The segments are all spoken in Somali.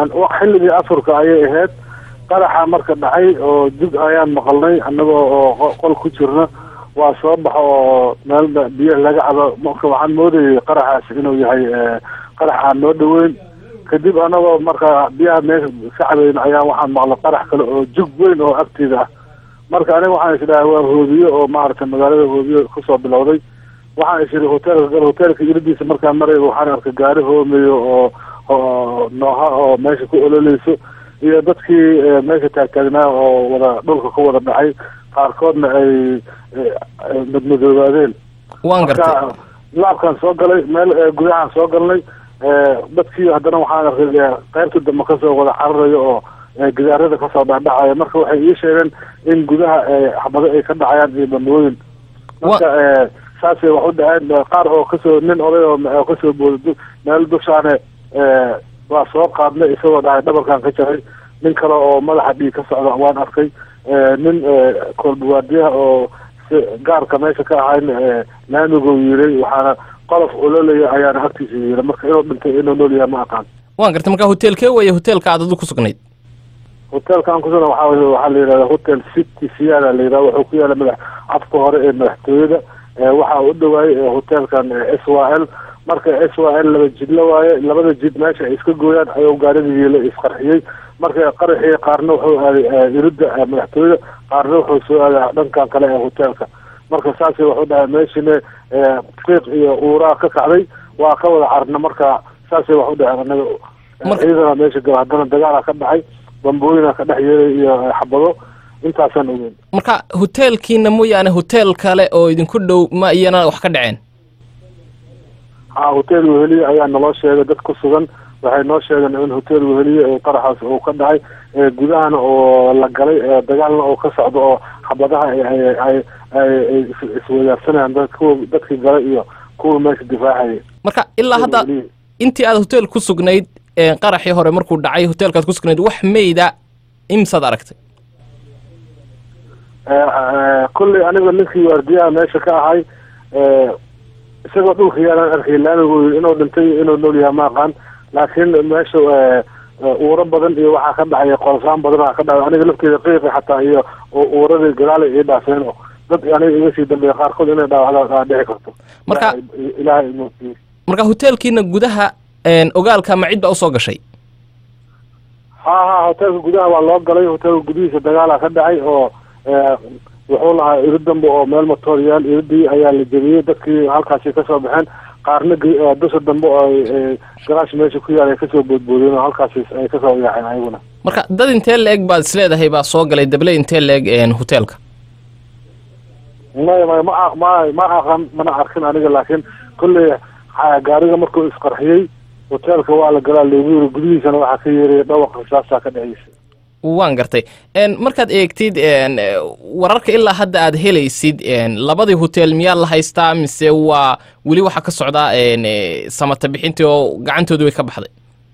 xilligii afurka ayay ahayd qaraxa marka dhacay oo jug ayaan maqalnay annagoo oo qol ku jirna waa soo baxo oo meel biyo laga cabo marka waxaan moodayay qaraxaas inuu yahay qarax aan noo dhaweyn kadib anagoo marka biyaha meesha ka cabeyn ayaa waxaan maqlay qarax kale oo jug weyn oo agteeda ah marka aniga waxaan isdhahay waa hoobiye oo maaragtay magaalada hoobiye kusoo bilowday waxaan isiri hoteelka gal hoteelka iridiisa markaan marayba waxaan arkay gaari hoomeyo oo oo nooha oo meesha ku ololeyso iyo dadkii meesha taagtaagnaa oo wada dhulka ku wada dhacay qaarkoodna ay madmadoobaadeen waan gartay laabkaan soo galay meel gudahaan soo galnay dadkii haddana waxaan arkay qaybta dambe kasoo wada cararayo oo gidaarada kasoo dhacdhacaya marka waxay ii sheegeen in gudaha xabado ay ka dhacayaan iyo bandooyin marka saasay wax u dhaceen qaar oo kasoo nin oday oo kasoo booda meel dushaane waa soo qaadnay isagoo dhahay dhabarkan ka jaray nin kale oo madaxa dhiig ka socda waan arkay nin koolbawaadiyaha oo gaarka meesha ka ahayn laamiguu yiray waxaana qolof ololaya ayaana agtiisa yiri marka inuu dhintay inuu nool yahay ma aqaan waan gartay marka hoteelkee weeye hoteelka aad adu ku sugnayd hoteelkaan kusugna waxaa wey waxaa la yidhahda hotel city siyaada la yidhahda wuxuu ku yaala madax afka hore ee madaxtooyada waxaa u dhawaayay hoteelkan s y l marka s y l laba jid la waaye labada jid meesha ay iska gooyaan ayuu gaarigii la isqarxiyey marka qaraxii qaarna wuxuu aaday irida madaxtooyada qaarna wuxuu soo aaday dhankan kale ee hoteelka marka saas waxu dhahay meeshine qiiq iyo uuraa ka kacday waa ka wada carna marka saasay wax u dhaheen anaga ciidana meesha gala haddana dagaala ka dhacay bambooyina ka dhex yeelay iyo xabado intaasaan ogeyn marka hoteelkiina mooyaane hotel kale oo idinku dhow ma iyana wax ka dhaceen ha hotel weheliye ayaa naloo sheegay dad ku sugan waxay noo sheegeen in hotel weheliye qaraxaas uu ka dhacay gudahana oo la galay dagaalna oo ka socdo oo xabadaha ay ay iswadaarsanayaan dad kuwa dadkii galay iyo kuwa meesha difaacayay marka ilaa hadda intii aad hotel ku sugnayd qaraxii hore markuu dhacay hoteelkaad ku sugnayd wax meyda imsaad aragtay kolley aniga ninkii waardiyaha meesha ka ahay isagoo dhulka yaalaan arkay laamigu yii inuu dhintay inuu nool yahay ma aqaan laakiin meesha uuro badan iyo waxaa ka dhacay qolsaan badan ka dhacay aniga lafteeda qiiqi xataa iyo uuradii gadaala ii dhaafeen oo dad aniga iga sii dambeeya qaarkood inay dhaawacda dhici karto marka ilaahay marka hoteelkiina gudaha ogaalka ma cid baa usoo gashay ha ha hoteelka gudaha waa loo galay hoteelka gudihiisa dagaala ka dhacay oo wuxuu lahaa iri dambe oo meel matoriyaal iridii ayaa la jebiyey dadkii halkaasi kasoo baxeen qaarna dusha dambe oo garaash meesha ku yaal ay kasoo boodboodeen oo halkaasi ay kasoo yaaceen ayaguna marka dad intee la-eg baad isleedahay baa soo galay dable intee la-eg hoteelka may may ma ma ma aqan mana arkin aniga laakiin kolley gaariga markuu isqarxiyey hoteelka waa la galaa loogu yiri gudihiisana waxaa ka yeeraya dhawaqa risaasaa ka dhexeysa waan gartay markaad eegtid wararka ilaa hadda aad helaysid labadii hotel miyaa la haystaa mise waa weli waxaa ka socdaa samata bixintii oo gacantooda way ka baxday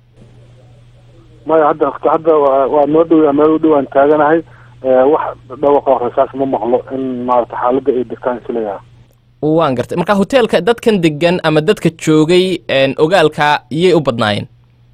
maya hadda hadda waa noo dhowyaa meel u dhowaan taaganahay wax dhawaqa rasaas ma maqlo in maarata xaaladda ay degtaan isleeyaha waan gartay marka hoteelka dadkan degan ama dadka joogay ogaalka iyay u badnaayeen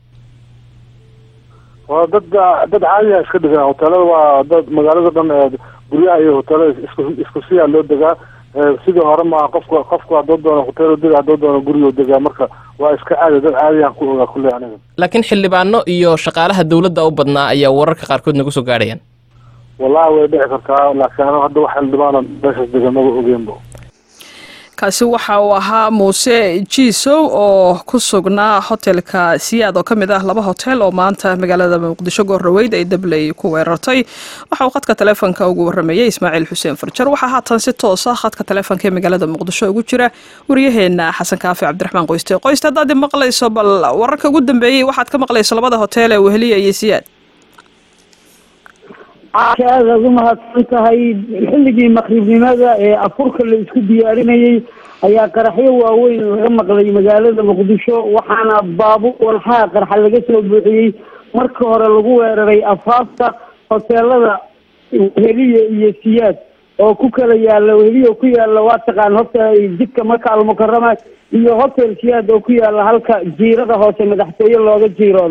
waa dad dad caadiya iska degan hoteelada waa dad magaalada dhan guryaha iyo hoteelada isku isku siyaa loo degaa sidii hore maa qofka qofku hadduu doono hotel dega hadduu doono gurigo degaa marka waa iska caadi dad caadiyaan ku ogaa kulley aniga laakiin xildhibaano iyo shaqaalaha dowladda u badnaa ayaa wararka qaarkood nagu soo gaadhayaan wallahi way dhici kartaa laakiin aniga hadda wax xildhibaano meeshaas degan maba ogeenba kaasi waxa uu ahaa muuse jiisow oo ku sugnaa hotelka siyaad oo ka mid ah laba hotel oo maanta magaalada muqdisho goorraweyd ay dabley ku weerartay waxa uu khadka taleefonka ugu waramayey ismaaciil xuseen farjar waxaa haatan si toosa khadka taleefonka ee magaalada muqdisho ugu jira waryaheena xasan kaafi cabdiraxmaan qoyste qoyste haddaad maqlayso bal wararka ugu dambeeyey waxaad ka maqlayso labada hotel ee weheliya iyo siyaad aad aad u mahadsan tahay xilligii maqribnimada ee afurka la isku diyaarinayay ayaa qaraxyo waaweyn laga maqlay magaalada muqdisho waxaana baabuur walxaha qarxa laga soo buuxiyey marka hore lagu weeraray afaafta hoteelada weheliye iyo siyaad oo ku kala yaala weheliye ku yaala waa taqaan horta jidka maka almukarama iyo hotel siyaad oo ku yaala halka jiirada hoose madaxtooye looga jiiroodo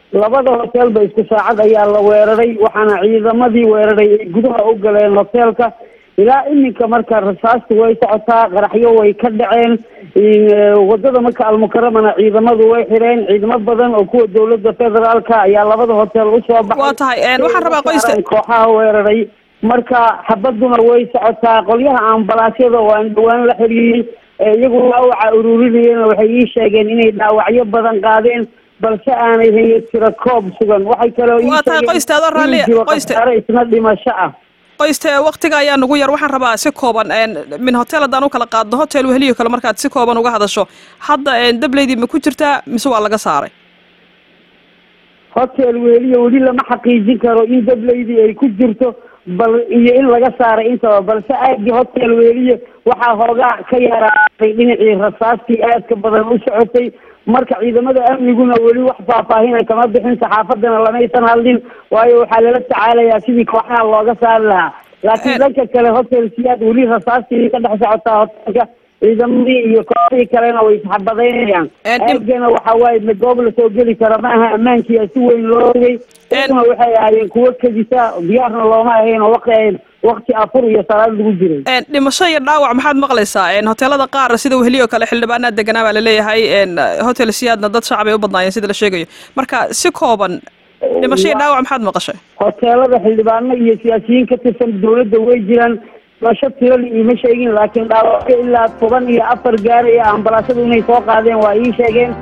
labada hoteelba isku saacad ayaa la weeraray waxaana ciidamadii weeraray ay gudaha u galeen hoteelka ilaa iminka marka rasaastu way socotaa qaraxyo way ka dhaceen wadada marka almukaramana ciidamadu way xireen ciidamo badan oo kuwa dowladda federaalka ayaa labada hotel usoo baxay waa tahay waxaan rabaa qoyska kooxaha weeraray marka xabaduna way socotaa qolyaha ambalaasyada oo aan dhawaan la xiriirin iyagu dhaawaca ururinayeen waxay ii sheegeen inay dhaawacyo badan qaadeen balse aanay hayo tiro koob sugan waxay kaloo waa tahay qoysta adoo raalli qoysta isna dhimasho ah qoyste waktiga ayaa nugu yar waxaan rabaa si kooban min hotel haddaan u kala qaadno hotel weheliyo kale markaad si kooban uga hadasho hadda dableydii ma ku jirtaa mise waa laga saaray hotel weheliyo weli lama xaqiijin karo in dableydii ay ku jirto bal iyo in laga saaray intaba balse aagii hotel weheliyo waxaa hoogaa ka yaraaday dhinacii rasaastii aadka badan u socotay marka ciidamada amniguna weli wax faahfaahina kama bixin saxaafadana lamaysan hadlin waayo waxaa lala tacaalayaa sidii kooxaha looga saari lahaa laakiin dhanka kale hotel siyaad weli rasaastii ka dhex socotaa hotelka ciidamadii iyo kooxdii kalena way isxabadaynayaan aagana waxa waaye ma goob lasoo geli kara ma aha ammaankiia si weyn loo ogay iyaguna waxay ahaayeen kuwo kadisa diyaarna looma ahayn oo waqti wakti afur iyo salaad lagu jiray dhimasho iyo dhaawac maxaad maqlaysaa hoteelada qaar sida weheliyo kale xildhibaanaa deganaa baa laleeyahay hotel siyaadna dad shacab ay u badnaayeen sida la sheegayo marka si kooban dhimasho iyo dhaawac maxaad maqashay hoteelada xildhibaano iyo siyaasiyiin ka tirsan dowladda way jiraan dhimasho tirali iima sheegin laakiin dhaawacyo ilaa toban iyo afar gaaraya ambalaasadu inay soo qaadeen waa ii sheegeen